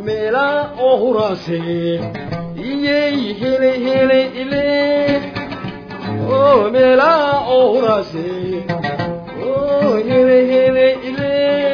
meela oo huraase iyey hele hele ile oo meela oo huraase oo hele hele ile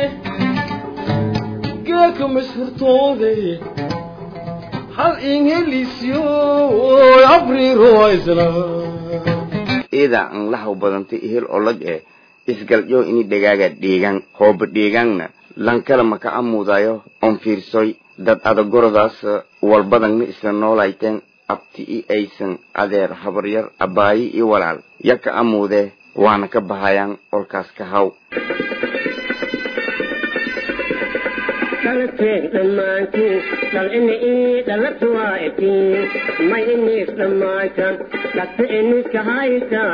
geeka mashurtoode hal ingelisyo abriroaysna iidaa an lahaw badantay ihel olag eh isgaljo ini dhegaaga dheegan hooba dheegaanna lankala maka amuudayo on fiirsoy dad adagorodaas walbadangna isla noolayteen abti i aysan adeer habaryar abbaayi i walaal yaka amuudee waana ka bahayaan olkaas ka haw dalkeed dhammaantiin dal ina ii dhalatu waa itiin may iniis dhammaatan dhagta iniska haysa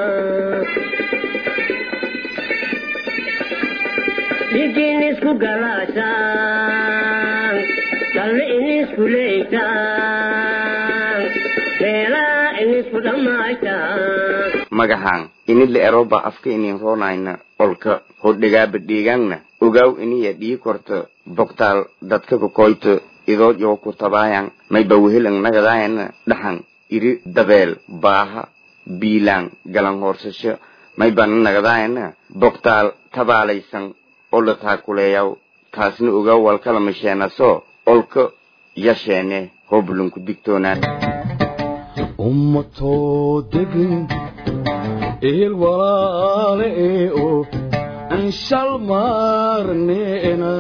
dhigiin isku galaashaan dhalle inisku leeytaan meelaa inisku dhammaaytaan magahaan inidla eroba afka inin roonayna olka hodhegaaba dheegaanna ogaaw iniya dhii korta bogtaal dadka kokoyta idood yoo ku tabaayan mayba wehelang nagadayana dhaxan iri dabeel baaha biilaan galan hoorsasho maybana nagadayana bogtaal tabaalaysan oo la taakuleeyaw taasna ogaaw walkala masheenaso olka yasheene hoobulunku digtoonaan ummatoo degan ehel walaale ee oo aan shal maarneena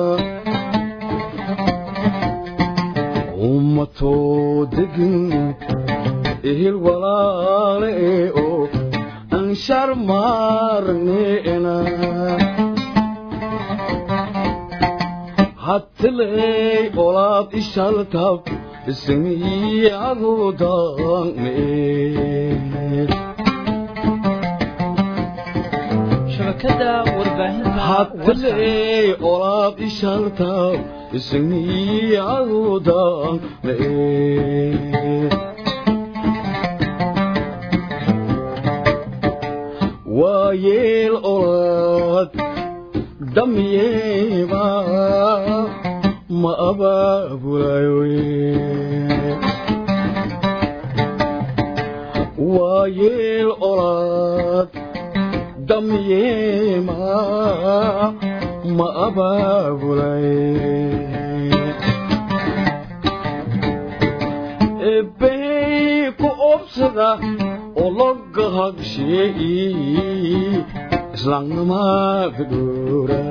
ummatoo degan ehel walaale ee oo aan shar maarneena hattiley olaad ishaltab ismiyadudane shabakada warbaahinta hattiley olaad ishaltab ismiyadudane waayeel olaad damyeeba ma abaabulayo waayeel olaad damyeema ma abaabulay ebbey ku obsada ologa hagsheeyi islaamnimada dhowra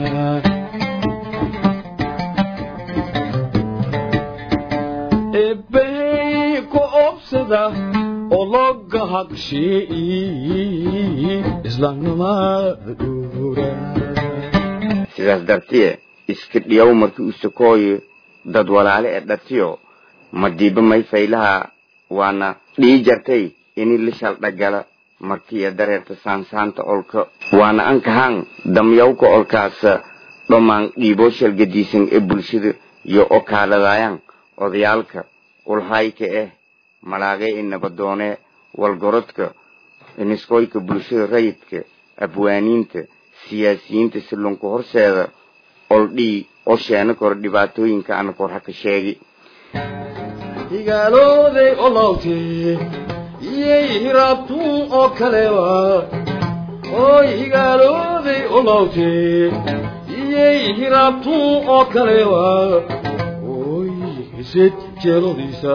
ebbey ku obsada ologa hagsheeyi islaamnimada dhowra sidaas dartiye iska dhiyaw markii u sokooyo dad walaale ee dhatiyo madiiba may faylaha waana dhii jartay ini la shaldhagala markiiya dareerta saansaanta olka waana ankahaan damyawka olkaas dhammaan dhiiboo shalgadiisan ee bulshada iyo okaaladayaan odayaalka ulhayka eh malaagee i nabadoonee walgorodka iniskoyka bulshada rayidka abwaaniinta siyaasiyiinta silunka horseeda oldhii oo sheena kor dhibaatooyinka ana kor haka sheegi higaalooday olawtee iyey hiraabtuun oo kalewa oy higaalooday olawtee iyey hiraabtuun oo kalewa oy hised jeelodiisa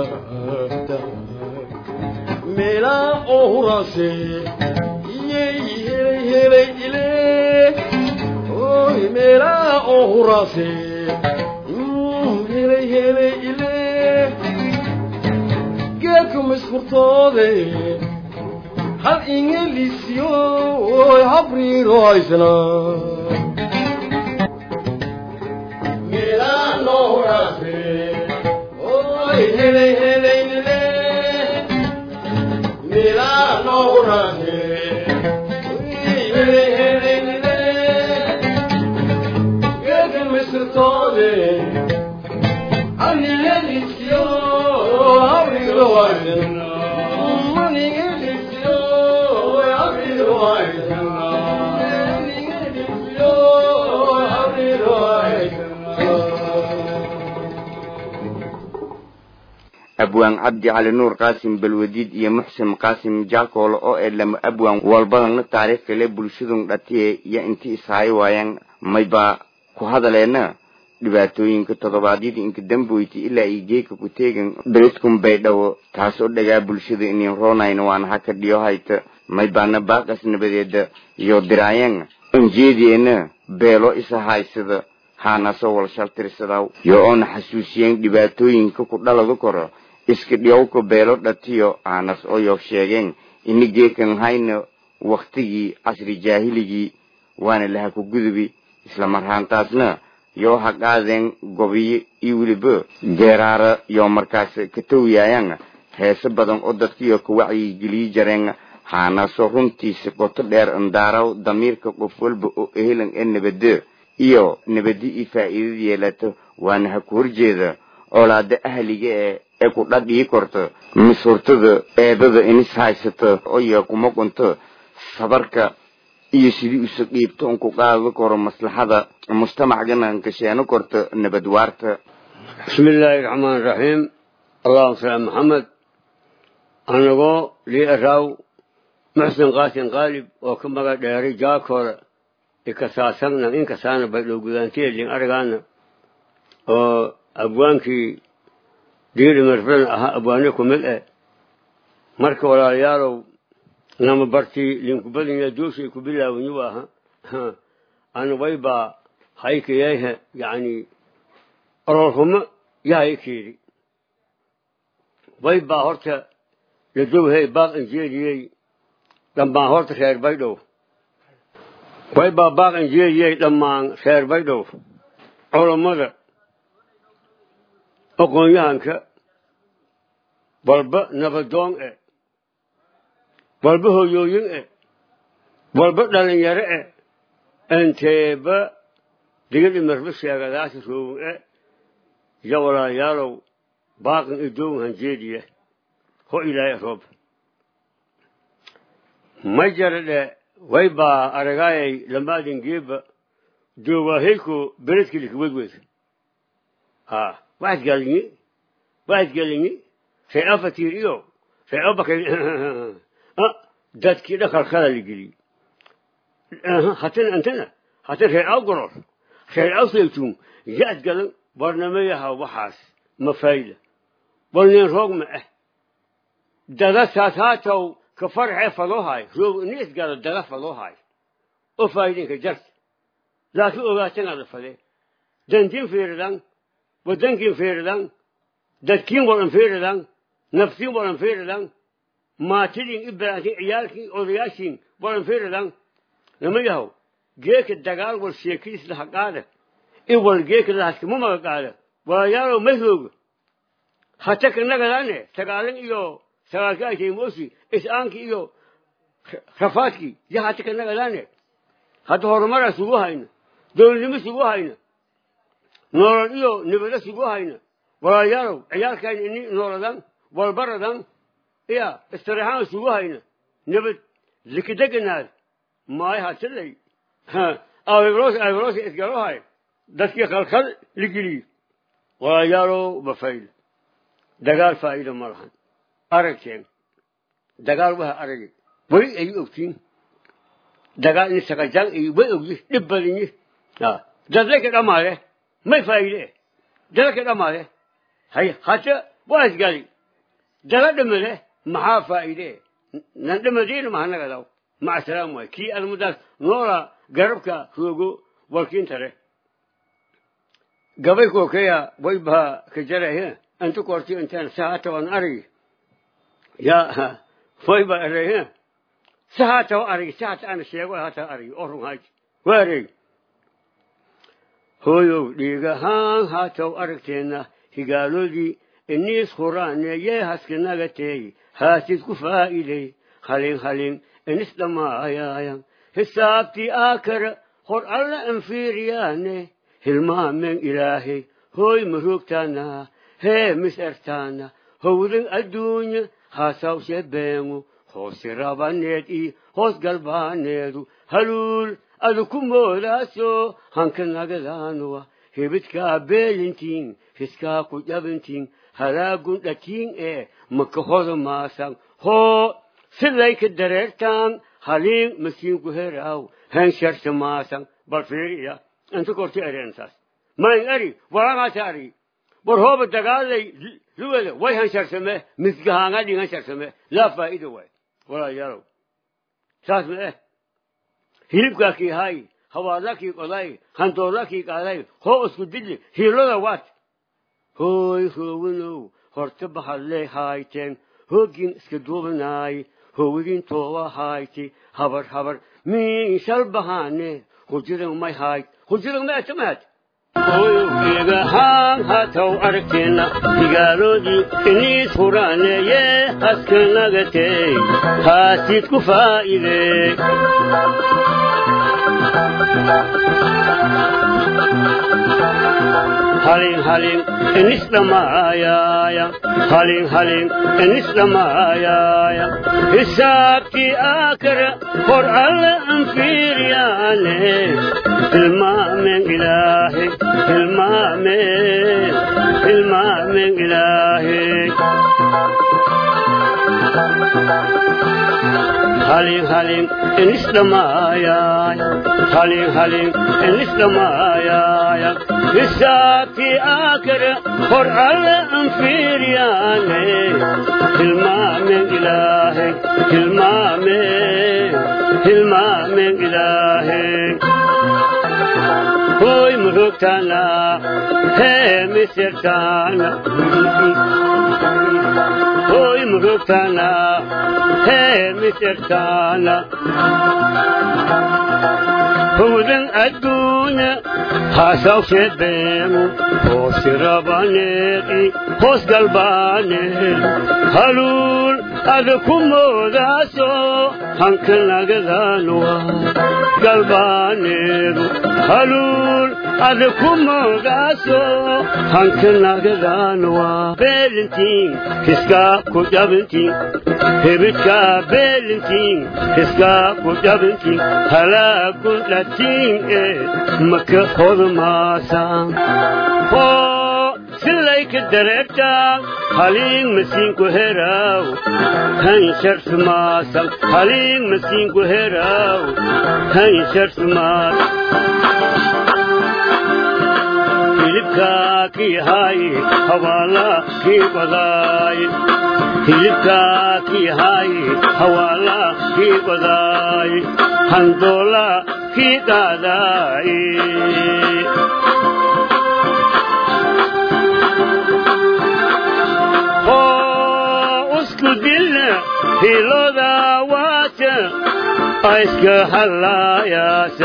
meelaa oo huraase iyey helay helay ile oy meelaa oo huraase Mm, helay helay ile geedka mashkurtoode hal ingelisyo oy habriiro haysana meelaano huraase oy helay helay ile meelaano huraase oy helay helay ile geedka mashkurtoode abwaan cabdi cali nuur qaasim balwadiid iyo muxsin qaasim jaakoolo oo ee lama abwaan walbadana taariikh kale bulshadun dhatiye iyo inti ishaayo waayaan maybaa ku hadaleena dhibaatooyinka toddobaadyada inka damboyti ilaa iyo geeka ku teegan beledkun baydhabo taasoo dhagaa bulshada inin roonayna waana haka dhiyo hayta maybaana baaqas nabadeeda iyo diraayan anjeediyeena beelo isa haysada haanasoo wal shaltirsadaw yo oona xasuusiyeen dhibaatooyinka ku dhaladu koro iska dhiyowka beelo dhatiyo aanas oo yo sheegeen ini geekan hayna waktigii casri jaahiligii waana laha ku gudubi isla marhaantaasna yoo ha qaadeen gobiyo iyo weliba geeraara yoo markaas ka tawiyayaan heese badan oo dadkiyo ka wacyigeliyi jareen haanaasoo runtiisa qoto dheer andaaraw damiirka qof walba oo ehelan ee nabade iyo nabadi iyo faa'iidada yeelato waana ha ku horjeeda oolaada ahliga ee ee ku dhadhii korto misurtada eedada inis haysata oya kuma qunto sabarka iyo sidii usa dhiibto un ku qaadi karo maslaxada mujtamacgana kasheeno korto nabad waarta بسم الله الرحمن الرحيم اللهم صل على محمد anagoo lii araaw muxsin qaasin qaalib oo ka maga dheeray jaakoora ikasaasagna inkasaana baydhow gudaanteedin arigaana oo abwaankii diiri marfran ahaa abwaane ku mid eh marka walaalayaalow nama bartii linkubadanya duushay ku bilaawanyu aha ana waybaa haykayayha yani ororhumo yahaykeedi waybaa horta ladowhey baaq injeeliyey dhammaan horta reer baydhow waybaa baaq injeeliyey dhammaan reer baydhow culammada aqoon-yahanka walba nabadoon e walba hoyooyin e walba dhalinyaro e enteeba digad imarba sheegadaasi roowin e ya walaalayaalow baaqin idowin hanjeediya ho ilaahay roob ma jaradhe waybaa aragaayay lamaadin geeba doowaahayko beledkilika wedwed ha waxaad galinyi waxaad galinyi ree afatiir iyo ree abakay dadkii dhakalkada la geliyey hatana antana hatan ree aw goror ree aw saytuun yaad galan barnamayaha waxaas ma fayda balneen roog ma ah dada saataatow ka farxee faloohaay roog nis gala dada faloohaay oo faa'idinka jarta laakiin ogaatanaada fadee dantiin fiiridan wadankiin fiiridan dadkiin wadan fiiridan naftiin wadan fiiridan maatidin ibraantiin ciyaalkiin odayaashiin wadan fiiridan lama yahow geeka dagaal wal sheekiis laha qaada in wal geeka lahaskama maga qaada walayaalow ma rooga hata kanagadaane sagaalin iyo sagaalka aytay moosi is-aankii iyo rafaadkii ya hata kanagadaane hadda horumaraa sugu hayna dowladnimo sugu hayna noolad iyo nibado sugu hayna walaalayaalow ciyaalkayna ini nooladan walbaradan iya istiraxaan sugu hayna nabad likideganaad maay hatilay awibroos awibroos isgarohay dadkii khalkhal ligeliyo walaalayaalow bafayl dagaal faa'iido ma lahan aragteen dagaal waha aragi weli ay ogtiin dagaal in saqajaan iyo way ogyi dhib badinyi dadlaka dhamaade may faa'iide dadaka dhamaade hay hata waa isgali dala dhimade maxaa faa'iide nan dhimadiina mahanagadaw maca salaam waay kii admudaas noola garabka roogo walkiintare gabay kookeya way baa ka jarahe antu korti intaan sahata waan arigi ya way baa erehe sahata wa arigi sahata ana sheego hata arigi oo run haji waa aregi hooyow dhiigahaan haataw aragteenna higaaloodii iniis huraane yee haskinaga teegi haasid ku faa'iidey halin halin inis dhammaayaayan hisaabtii aakara hor alla anfiiriyaane hilmaamen ilaahay hooy maroogtaana hee mis ertaana howdan adduunya haasawse beengu hoosi rabaneed ii hoos galbaaneedu haluul adu ku moodaaso hanka nagadaanowa hebidkaa beelintiin hiskaa ku jabintiin halaagun dhatiin ee maka hoda maasan hoo sidayka dareertaan haliin masiinku heraaw hensharsa maasan bal fiiriya inta korti ereensaas mayn eri waragaasa ari war hooba dagaalay luwada way hensharsame misgahaanga dhin hensharsame laa faa'iida waay walaalayaalow saas ma eh hilibkaa kii hay hawaadla kii qoday handoorla kii qaaday hoo isku dili hiiloda waat hooy hoowinow horta bahadlee haayteen hoogin iska duubanaay howigin toowa hayti habar habar miishal bahaane hujiran may haayt hujiran ma atamaad oyogegahaan hataw aragteena digaaloodii iniis huraaneeye haskanagatey haasid ku faa'ide halin halin enis dhamaayaya halin halin enis dhamaayaya hisaabtii aakara hor alle anfiiriyaane hilmaamen ilaahe hilmaamen hilmaamen ilaahe halin halin enis dhamaayaya halin halin enis dhamaayaya hisaabtii aakara hor alle anfiiriyaane hilmaamen ilaahe hilmaamen hilmaamen ilaahe hoy murugtana hee misirtana hoy murugtana hee misirtana howdan adduunya haasawsheed beemu hoosi rabaneeqi hoos galbaaneed haluul ada ku moodaaso hanka nagadaanwa galbaaneedu haluul ada ku moodaaso hanka nagadaanwa beelintiin hiskaa ku jabintiin hebidkaa beelintiin hiskaa ku jabintiin halaagun dhatiin ee maka hodmaasaan hoo silayka dareertaa haliin masiinku heraaw han sharsmaasan haliin masiinku heraaw han sharsmaas hilibkaa kii haaye hawaalaa kii qodaaye hilibkaa kii haaye hawaalaa kii qodaaye handoolaa kii qaadaaye hiloda waata ayska hallaayaasa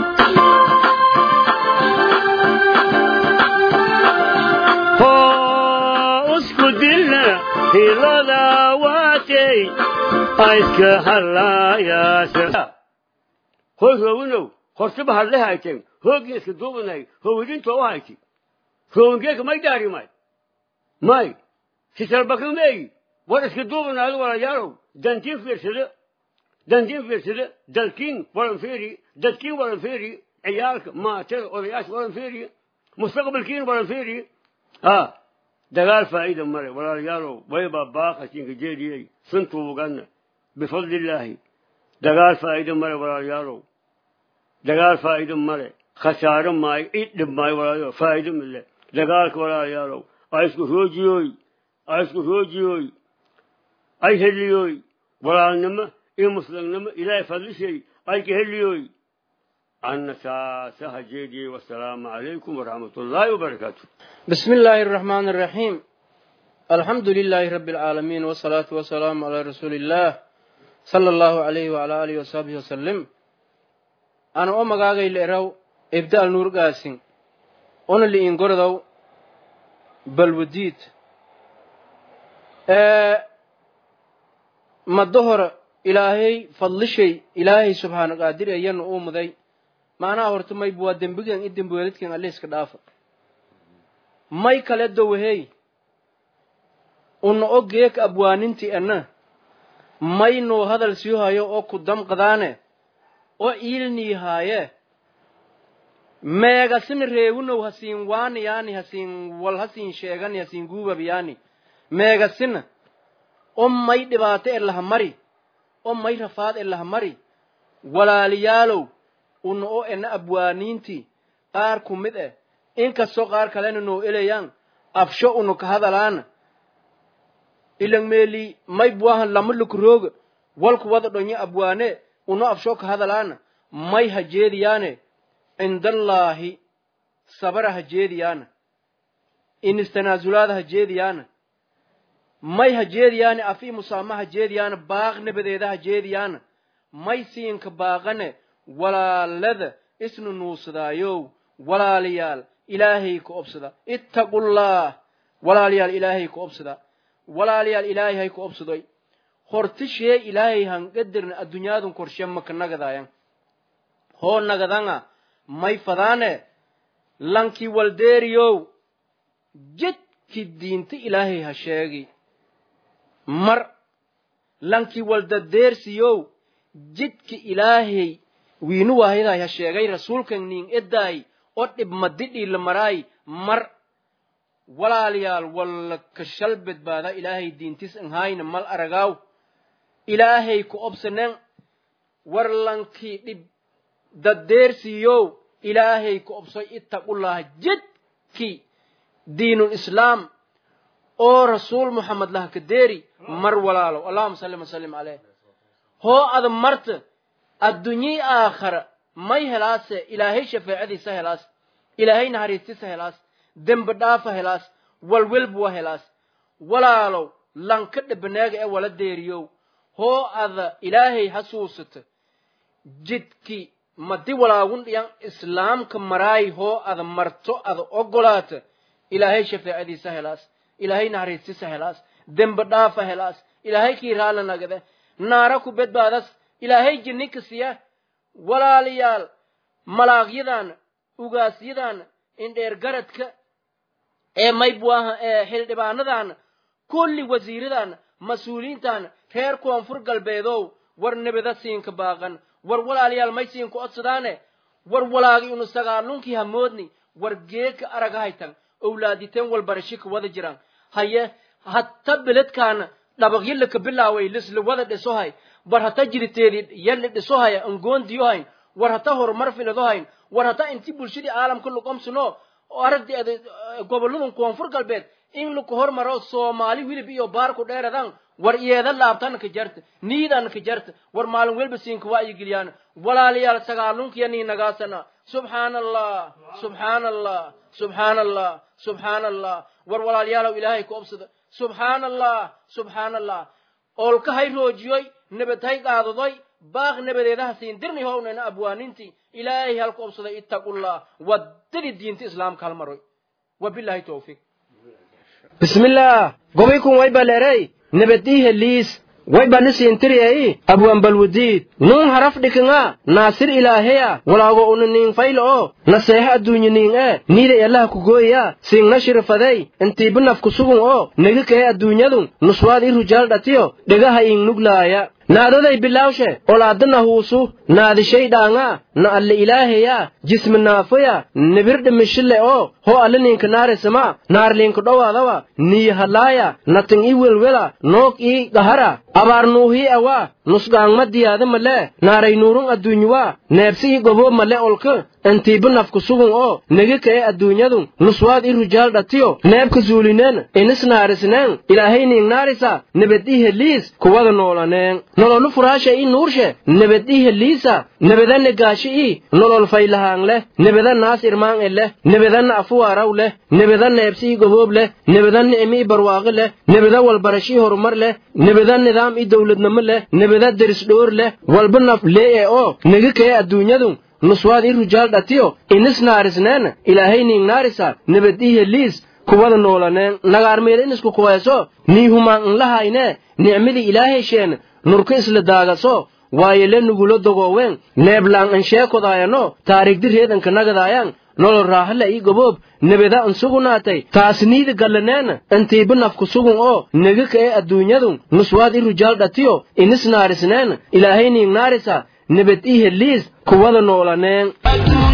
hoo usku dilna hiloda waatay ayska hallaayaasa hoy roowinow hortaba hadle hayteen hoogii iska duubanay howidintoo u hayti roowingeeka may daari may may sisalbakameeyi war iska duubanaado walayaalow dantiin fiirsada dantiin fiirsada dalkiin walan fiiri dadkiin walan fiiri ciyaalka maatada odayaasha walan fiiri mustaqbalkiin walan fiiri ha dagaal faa'iida male walaalayaalow waybaa baaqasinka jeediyey suntuuganna bifadlillaahi dagaal faa'iida male walaalayaalow dagaal faa'iida male khasaaro maayo id dhib maayo walaalayaalow faa'iido mile dagaalka walaalayaalow aisku roojiyooy aisku roojiyooy ay heliyoy walaalnimo iyo muslimnimo ilaahay fadlishay ay ka heliyoy anna saasaha jeediyey wasalaamu calaykum waraxmat ullaahi wabarakaatu بسم الله الرحمن الرحيم الحمد لله رب العالمين والصلاة والسلام على رسول الله صلى الله عليه وعلى آله وصحبه وسلم أنا أم غاغي لإرو إبداء النور قاسين أنا اللي إنقردو بالوديد أه مدهر إلهي فضلشي إلهي سبحانه قادر أين أومدي معناه هرتمي بوا دنبغان إدن بوالدكين الله إسكدافة may kale dowhey una ogeek abwaaninti ana maynuu hadal sii hayo oo ku damqadaane oo iilnii haaye meegasina reewunow hasiin waaniyaani hasiin wal hasiin sheegani hasiin guubabiyaani meegasina o may dhibaato e laha mari o may rafaad e laha mari walaaliyaalow una o ena abwaaniintii qaar ku mid eh inkastoo qaar kalena noo elayaan afsho una ka hadalaana ilang meeli may buahan lama lukurooga walku wada dhonyo abwaane una afsho ka hadalaana may ha jeediyaane cindallaahi sabara ha jeediyaana inistanaasulaada ha jeediyaana may ha jeediyaane afi musaama ha jeediyaana baaq nabadeeda ha jeediyaana may siinka baaqane walaalada isnu nuusadaayow walaalayaal ilaahay ka obsada ittaqullaah walaalayaal ilaahay ka obsada walaalayaal ilaahay hay ka obsadoy hortishee ilaahay hanqadirna adduunyaadun korshe maka nagadaayan hoo nagadanga may fadaane lankii waldeeriyow jidki diinta ilaahay ha sheegi mar lankii waldadeersiyow jidki ilaahay wiinu waahidaay ha sheegay rasuulkan nin edaay o dhib madidhiila maraay mar walaalayaal walla kashal badbaada ilaahay diintis anhaayna mal aragaaw ilaahay ku obsanen war lankii dhib daddeersiiyow ilaahay ku obsoy ittaqullaah jidki diinul islaam oo rasuul muxamed laha ka deeri mar walaalow allahuma salli wasallim caleyh hoo ada marta addunyii aakhara may helaase ilaahay shafeecadiisa helaas ilaahay naxariistisa helaas dembi dhaafa helaas walwelbuwa helaas walaalow lanka dhabaneega ee wala deeriyow hoo ada ilaahay hasuusata jidki madi walaagun dhiyan islaamka maraay hoo ada marto ada ogolaata ilaahay shafeecadiisa helaas ilaahay naxariistisa helaas dembi dhaafa helaas ilaahay kii raala nagade naara ku badbaadas ilaahay jinninka siya walaalayaal malaaqyadan ugaasyadan indheer garadka ee maybuaha ee xildhibaanadan kulli wasiiradan mas-uuliyiintan reer koonfur galbeedow war nebada siinka baaqan war walaalayaal may siinka odsadaane war walaagi unu sagaalunkii hamoodni war geeka araga haytan owlaaditeen walbarashika wada jiran haye hatta beledkaana dhabagyalaka bilaaway lisla wada dhisohay war hata jiriteedi yalli dhisohaya angoondiyohayn war hata horumar filadohayn war hata inti bulshadii caalamka luqomsuno aragdi gobolladan koonfur galbeed in laku hormaro soomaali wilib iyo baarku dheeradan war iyeeda laabtana ka jarta niidana ka jarta war maalin welba siinka wa'yigeliyaan walaalayaal sagaalunkiya nii nagaasana subxaana allah subxaana allah subxaana allah subxaana allah war walaalayaalow ilaahay ku obsada subxaana allah subxaana allah oolka hay roojiyoy nabad hay qaadadoy baaq nabadeedaha siin dirni hownayna abwaanintii ilaahay halku obsaday ittaqullah waddadii diinta islaamka halmaroy wabilahi towfiiq bismillaah gobaykun way baleerey nabadii heliis way banisiintiriyey abwan balwudiid nuun haraf dhikinga naasir ilaaheya walaago una niin faylo oo naseeha adduunye niin ee niida ellaha kugooya siingna shirifadey intiiba nafku sugun oo negi kahe adduunyadun nuswaad i rujaal dhatiyo dhegaha iing nuglaaya naadoday bilaawshe olaadana huusu naadishay dhaanga na alle ilaaheya jismi naafaya nibir dhimishile oo ho alle ninka naarisama naarlinka dhowaadawa niyi halaaya natin i welwela noog ii gahara abaar nuuhii awa nusgaangma diyaada male naaray nuurun adduunyuwa neebsi i goboo male olka intiiba nafku sugun oo negi kae adduunyadun nuswaad i rujaal dhatiyo neebka zuulineen inis naarisneen ilaahay niing naarisa nebed i heliis kuwada noolaneen nololu furaasha i nuurshe nebed i heliisa nebedane gaashi i nolol faylahaang leh nebeda naas irmaan e leh nebedanna afuwaaraw leh nebeda neebsi i goboob leh nebeda nicmi i barwaaqi leh nebeda walbarashi i horumar leh nebeda nidaam i dowladnimo leh nebeda deris dhoor leh walba naf lee'e oo negi kae adduunyadun nuswaad i rujaal dhatiyo inis naarisneen ilaahay niing naarisa nebed i heliis kuwada noolaneen nagaarmeeda inisku kuweeso nii humaan inlahayne nicmadii ilaahaysheen nurka isla daagaso waayele nugulo dogoowen neeblaan ansheekodaayano taarigdi reedanka nagadaayan nolol raaxale ii goboob nebeda insugunaatay taasniida gallaneen intiiba nafku sugun oo negi ka'e adduunyadun nuswaad i rujaal dhatiyo inis naarisneen ilaahay niing naarisa nebed i heliis kuwada noolaneen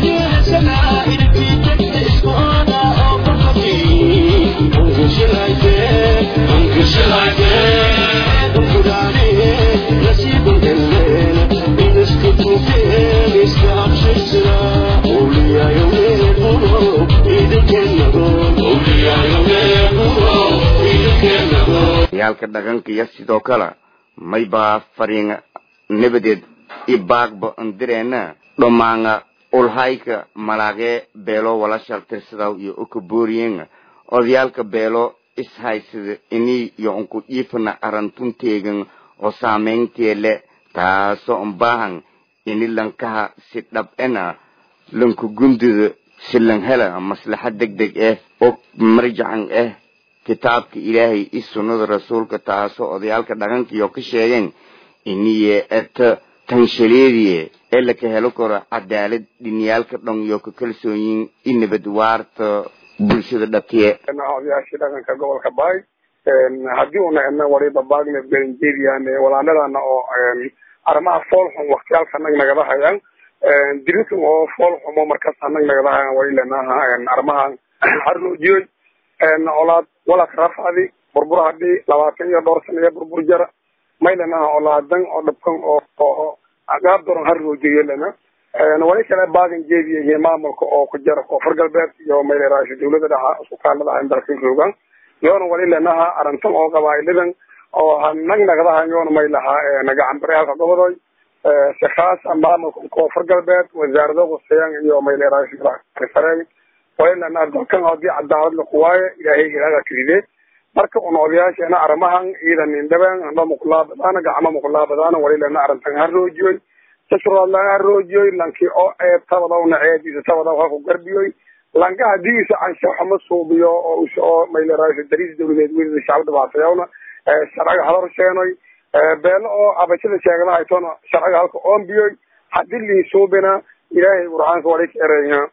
yaalka dhaqanka iyo sidoo kale may baa fariin nabadeed ibaagba ndireena dhomaanga ulhayka malaagee beelo wala shaltirsadaw iyo ukabooriyenga odayaalka beelo ishaysada inii iyo unku iifana arantunteegan oo saamayntee le taasoo unbaahan ini lankaha si dhab ena lanku gundida si lan hela maslaxa deg deg ah oo marjacan ah kitaabka ilaahay i sunnada rasuulka taasoo odayaalka dhaqankiyo ka sheegeen iniye eta tanshaleediye ee laka helo karo cadaalad dhiniyaalka dhan iyo ka kalsoonyin i nabad waarta bulshada dhatiye odayaashii dhaqanka gobolka baay haddii una edna waliba bagnet garinjerian walaaladana oo arrimaha foolxum waktiyaalka nag nagada hayaan diritan oo foolxumo markaas anag nagada hayaan walilenaha arrimaha harloojiyoy olaad walak rafadi burbur hadii labaatan iyo dhowr sana iyo burbur jara maylanaha olaadan oo dhabkan oo gaab doran harloojiyo lena wali kale baagan jeediyahiy maamulka oo ku jara koonfur galbeed iyo mayleraashi dawlada dhaxa isku kaaladaha dalkan joogan yoona wali lenaha arintan oo qabaa'iladan oo nag nagadaha yoona may lahaa nagacanbarehalka gobodoy si khaasa maamulka koonfur galbeed wasaarado quseyan iyo mayleraashi farey wali lenaha dalkan hadii cadaalad lakuwaaye ilaahay ilaaga kiride marka una odayaasheena arrimahan ciidan indhabeen amba muqulaabadaana gacmo muqulaabadaana wali lena arrintan haroojiyoy sasrood laga haroojiyoy lanki oo eeb tabadawna ceediisa tabadaw halku garbiyoy lanka hadiisa anshaxuma suubiyo oo oo mayleraasho dariis dawladeed welida shacab dhibaatayawna sharciga hala horsheenoy beelo oo abashada sheegdahaytona sharciga halka oombiyoy hadii lii suubina ilaahay qur'aanka wali ka ereyha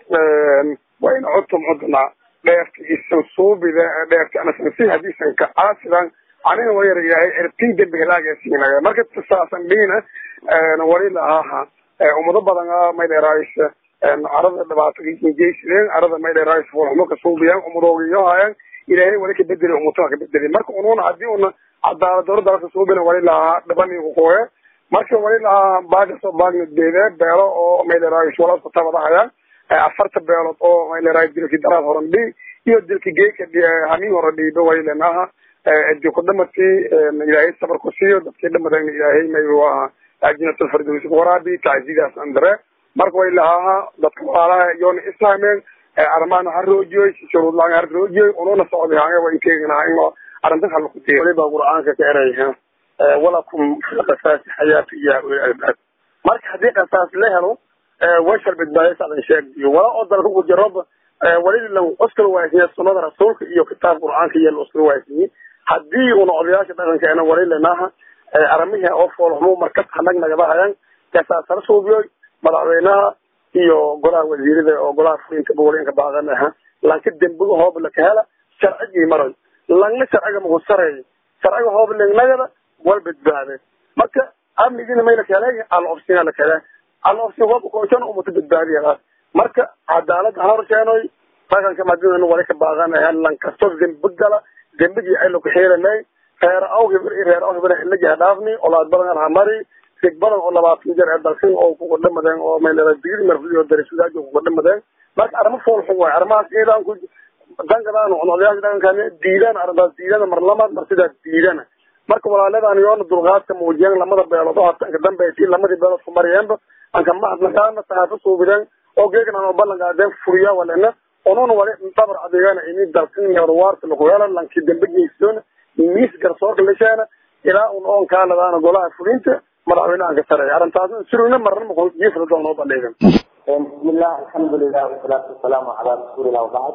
wayna cudtum cudna dheerta isan suubida dheerta anasansi hadiisan ka caasidan anina wayar ilaahay ertin dembi halaagasiinaga marka tasaasan dhina wali lahaha ummado badan maydheeraaysa arada dhibaato geysideen arada maydheeraaysa fulxumo ka suubiyaan ummadoogiyohayan ilaahay wali ka bedeli ummatona ka bedeli marka ununa hadii una cadaalad dowla dalka suubina wali lahaa dhibani kukoye marka wali lahaa baagasoo baagna deede beelo oo maydheeraaysa walaasku tabadahayaan afarta beelood oo mayleraay dilki daraad horan dhi iyo dilki geeka hamin hore dhiiba waylenaha edi ku dhamati ilaahay sabar ku siiyo dadkii dhamadan ilaahay may aha ajinatul firdawsi waraabi taczidaas andare marka way lahaa dadka walaalaha yoona islaameen armaana ha roojiyoy shuruud laan ha roojiyoy ununa socday hanga way keegnaha in arrintan hal ku tiyo waliba qur'aanka ka erayha walakum fi qasaasi xayaatu ya ulil albaab marka haddii qasaas la helo washal badbaadis adan sheegdiyo wala oo dalka ku jiro wali lan uskal waaysiye sunnada rasuulka iyo kitaab qur'aanka iyo uskal waaysiye haddii una odayaasha dhaqankeena wali lenaha aramihi oo foolxumo markas hanag nagadahayan kasaasala suubiyoy madaxweynaha iyo golaha wasiirada oo golaha fulinka bogolinka baaqanaha lanka dembiga hoob laka hela sharcigii maray langna sharciga maku sareey sharciga hoob lengnagada wal badbaade marka amnigina may laka helay alobsina laka helay alobsin hoob koojan umata badbaadiyadaas marka cadaalad ha horsheenoy dhaqanka madina wali ka baaqanaha lankasto dembi gala dembigii aynu ku xiiranay reer aw hibir reer aw hibir ilaji ha dhaafni olaad badan ha mari sig badan oo labaatan jeer ee dalkan oo kuga dhamadeen oo meelada digri marfiyo darisudaaj oo kuga dhamadeen marka arrimo fool xun waay arrimahaas iidaan ku dangadaan on odayaasha dhaqankan diidaan arrintaas diidana mar lamaad mar sidaas diidana marka walaaladaan yoona dulqaadka muujiyeen lamada beelood oo hatanka dambeyti lamadii beelood ku mariyeenba anka mahadnaqaana sahaafo suubideen oo geegan aan ballan qaadeen furiya walena onuna wali dabar adeegana ini dalkan yorwaarta lagu helo lanki dambe geystoona miis garsoorka lesheena ilaa un oon kaaladaana golaha fulinta madaxweynahan ka sareeya arrintaasna surina marna maku jiifla doon noo bandhigan بسم الله الحمد لله والصلاة والسلام على رسول الله وبعد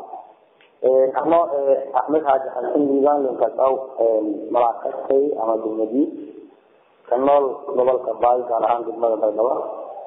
أنا أحمد حاج حسن ديوان لنكتاو مراكزتي أما بالمدي كنول نوبل كباي كان عن قدمة بيضاء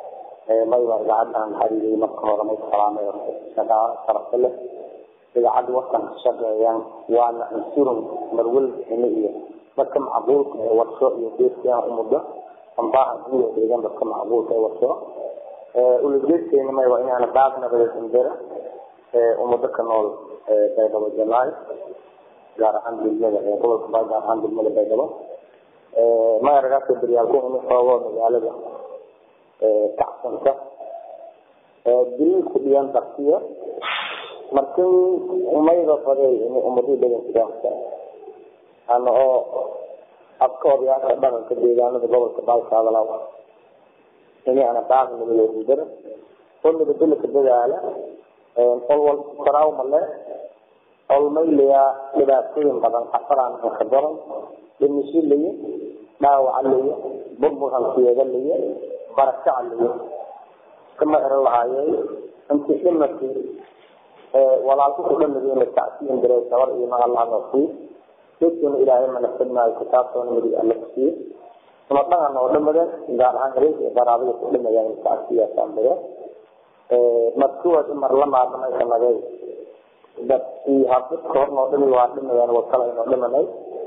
ما يبقى إذاعد عن حريري مكة ورمي السلام شكا شرف له إذاعد وقتا شكا يعني وانا انسورم مرول حمية dadka macquulka ee warsho iyo deeska umada ambaha guud ee deegaan dadka macquulka ee warsho ulajeedkeena may waa inaana baaq nabadeed indira ummado ka nool baydhabo jalaay gaar ahaan degmada gobolka baa gaar ahaan degmada baydhabo magaragaasoo beryaalku inu xoogo magaalada kacsanta dililku dhiyan dartiya markin umayda faday in ummadii dhagankidaaasa ana oo afka odayaasha dhaqanka deegaanada gobolka baalkaadalaw ini ana baaq nabadeed indira oo nabadgelka dadaala olwal karaaw male olmaylaya dhibaatooyin badan xafaraan ka daran dhimisho laya dhaawaca laya burburhankeeda laya barakaca laya kama eran lahaayeen intii dhimatay walaalku ku dhamadeena tacsiin diray sabar iyo magallaha noosii dadkuna ilaahay manafadnaayo kitaabtoona midig alla kusiiye uma dhaqan oo dhamadeen gaar ahaan habeenka iyo qaraabada ku dhamadeen tacsiyaasaan direen markuwaas mar la maadamay sanadey dadkii habdadka hor noo dhimi waa dhimayaan wakala inoo dhimanay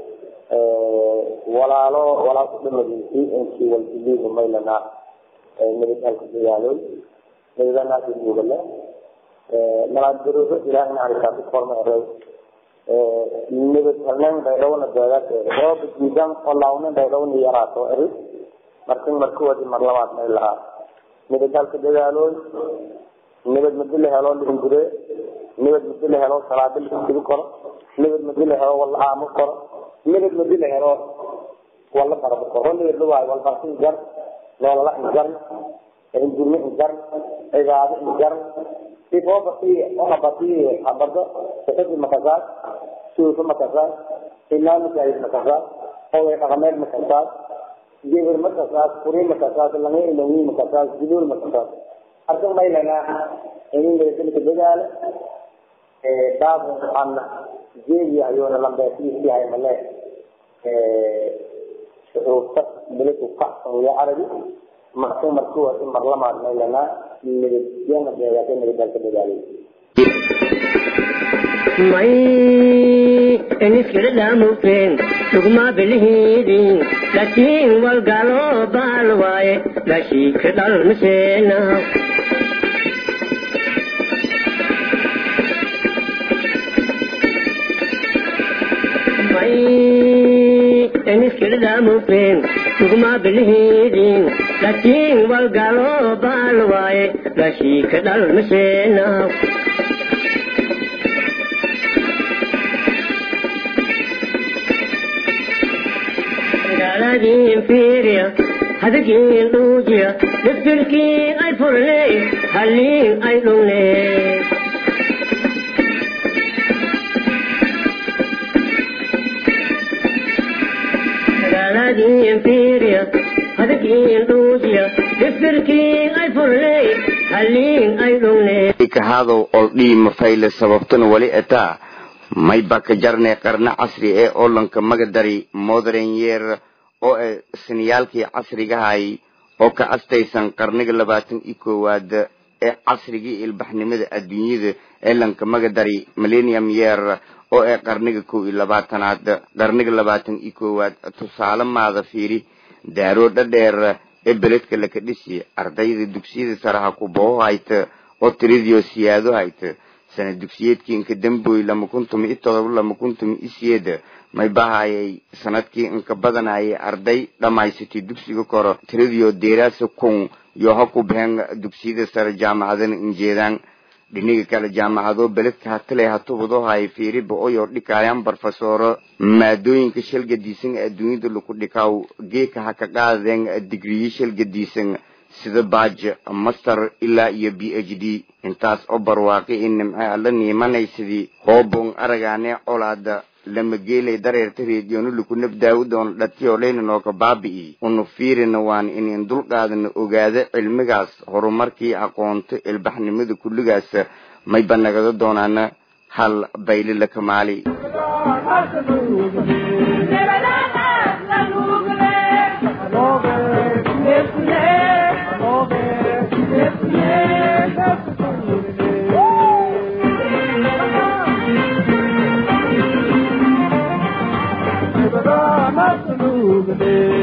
walaalo walaal ku dhimadiisii inkii waljidiidu maylana nabadhalka dagaalooy nabadanaasi mugale malaadgaroso ilaahay naxariisaasi korma eray nabad halneen baydhowna deegaas oo badiidan oo laawnen baydhowna yaraaso eri markin markuwaasi mar labaad may lahaa nabadhalka dagaalooy nabad madi la helo lingure nabad madi la helo salaado laisugu koro nabad madi la helo wala aamo koro nabad madi la helo wala barabo koro nabad la waayo walbarsi injar noolala injar injurme injar cibaado injar sifoo basi ona basi habardo sifadi makasaas suufa makasaas ilaa masaajid makasaas oday dhaqameed makasaas geber makasaas kuri makasaas lange ilawi makasaas jiduul makasaas arkan maylana inin nabadgelka dadaala baabun an jeediya ayuuna lambeesiisi hay male shucuubta beladu kacsan iyo carabi marku markuwa in marlamaad maylana nabadgena deegaasa nabadgalka dadaalay may eniskala dhaamufeen sugma bilihiidin laakiin walgalo baal waaye lashii ka dhalmaseena may eniskala dhaamufeen sugma bilihiidin laakiin walgalo baal waaye lashii ka dhalmaseena gaaladiin fiiriya hadagiin dhuujiya dhibdilkii ay furne halliin ay dhungne gaaladiin fiiriya hadagiin dhuujiya dhibdilkii ay furne halliin ay dhungne kahadow oldhii mafayle sababtuna wali etaa may baka jarne qarna casri ee olanka magadari modern year oo e siniyaalkii casrigahay oo ka astaysan qarniga labaatan iyo koowaad ee casrigii ilbaxnimada adduunyada ee lanka magadari millennium year oo ee qarniga kow iyo labaatanaad qarniga labaatan iyo koowaad tusaale maada fiiri daaroo dhadheer ee beledka laka dhisi ardayda dugsiyada saraha ku booho hayta oo tiridio siyaado hayta sana dugsiyeedkii inka damboy lama kuntumi i todoba lama kuntumi i siyeeda may bahayay sanadkii inka badanayay arday dhamaysatay dugsiga koro tiradiyo deeraasa kun yo ha ku baxeen dugsiyada sare jaamacadana injeedaan dhiniga kale jaamacado beledka hatale hatubado hay fiiriba oyo dhikayaan barfasoro maadooyinka shalgadiisan adduunyada laku dhikaw geeka ha ka qaadeen digriye shalgadiisan sida baaj master ilaa iyo b h d intaas oo barwaaqi in nimce alla niimanaysidii hoobon aragaane colaada lama geelay dareerta reediyoonu laku nabdaawi doono dhatiyo leyna nooka baabi'i unu fiirina waan inin dulqaadana ogaada cilmigaas horumarkii aqoonto ilbaxnimada kulligaas mayba nagada doonaana hal bayli la kamaali Thank you.